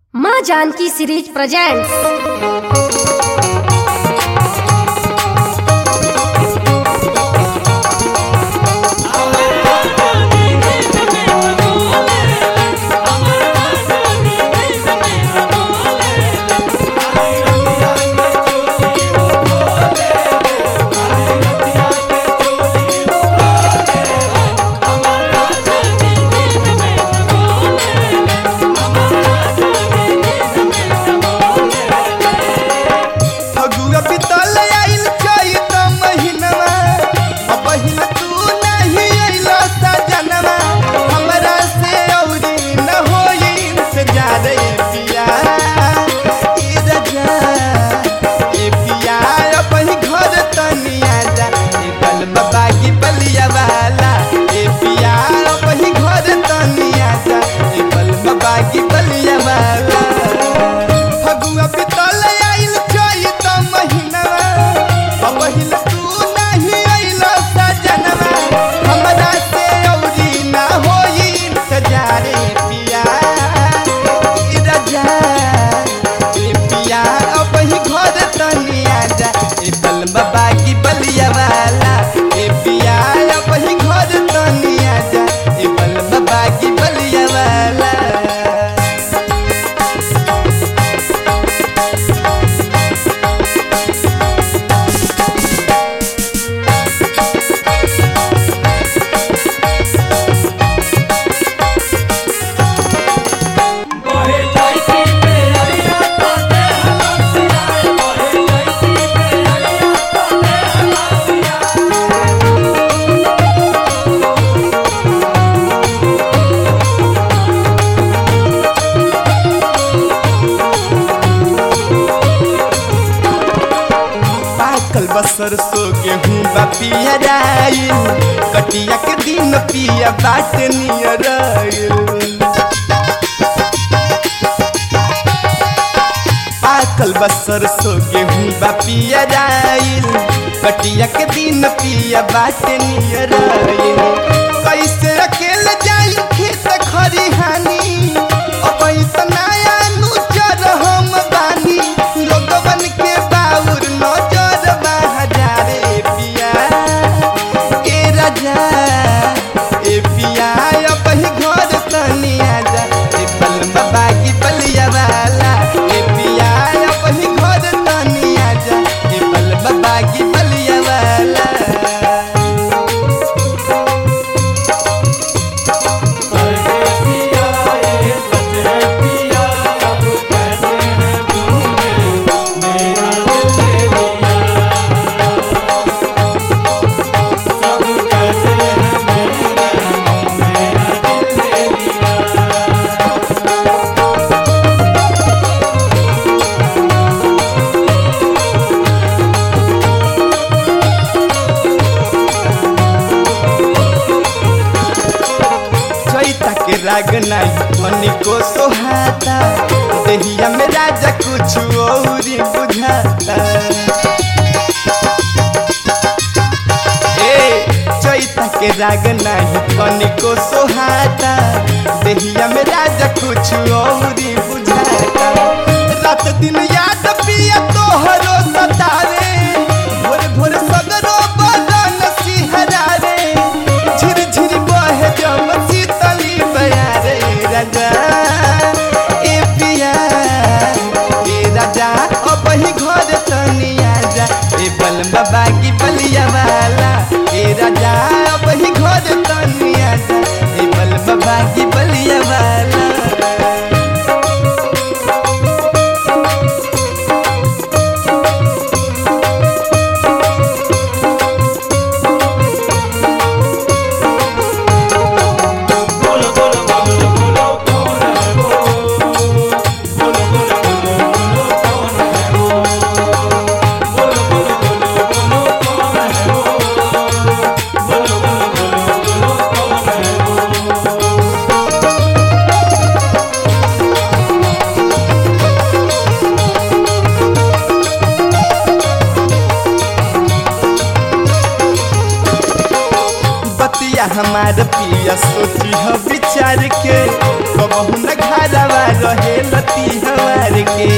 माँ Janaki series presents Phagua बितल आइल चैत महिनवा अब बहिन तू नहीं अइलो सजनवा हमरा से औरी न होई इंतजार ए पिया ए रजा ए पिया अब ही घर तनिया जा ए बलमा बागी बलिया वाला ए पिया अब ही घर तनिया जा ए बलमा बागी बलिया वाला फगुआ बितल आइल चैत महिनवा अब पहिल तू नहीं अइल सजनवा हमरा से औरी ना होई इंतजार ए पिया ए रजा ए पिया अब ही घर तनिया जा ए बलमा बागी बलिया वाला ए पिया अब ही घर तनिया जा ए बलमा बागी बलिया वाला पाकल बसर सो गेहूं बा पिया जाइल कटिया के दिन पिया बाट नियर पाकल बसर सो गेहूं बा पिया जाइल कटिया के दिन पिया बाट नियर कैसे अकेले जाई खेत खरिहानी अब नया नुचर हम बानी लोगवन के बाउर नजर बहजारे पिया ए राजा ए पिया अब ही घर तनिया जा ए बलमा बागी बलिया वाला ए पिया अब ही घर तनिया जा ए बलमा बागी बलिया वाला चैता के राग नहीं मनी को सोहाता देहिया में राजा कुछ औरी बुझाता ए चैता के राग नहीं मनी को सोहाता देहिया में राजा कुछ औरी बुझाता रात दिन याद पिया तोहरो सतारे भोर भोर सगरो बदन सिहरा रे झिर झिर बहे जम शीतली बयारे राजा ए पिया ए राजा अब ही घर तनिया जा ए बलमा बागी बलिया वाला ए राजा अब ही घर तनिया जा ए बलमा बागी बलिया वाला बतिया हमार पिया सोची ह विचार के कबहू न घरवा रहे लती हमार के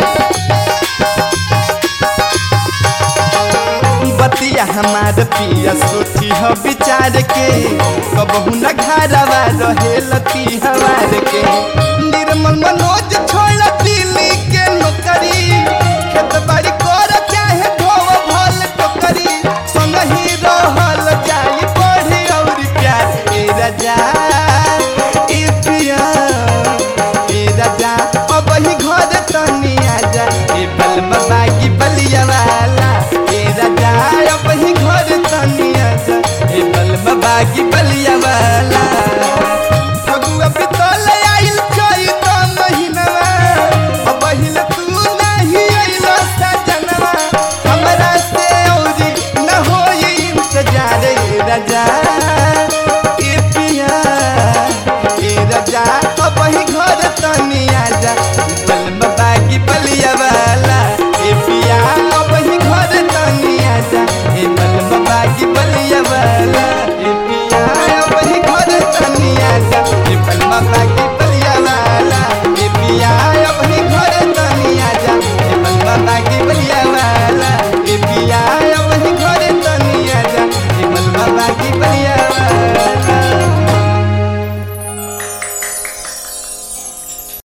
बतिया हमार पिया सोची ह विचार के कबहू न घरवा रहे लती हमार के निर्मल मन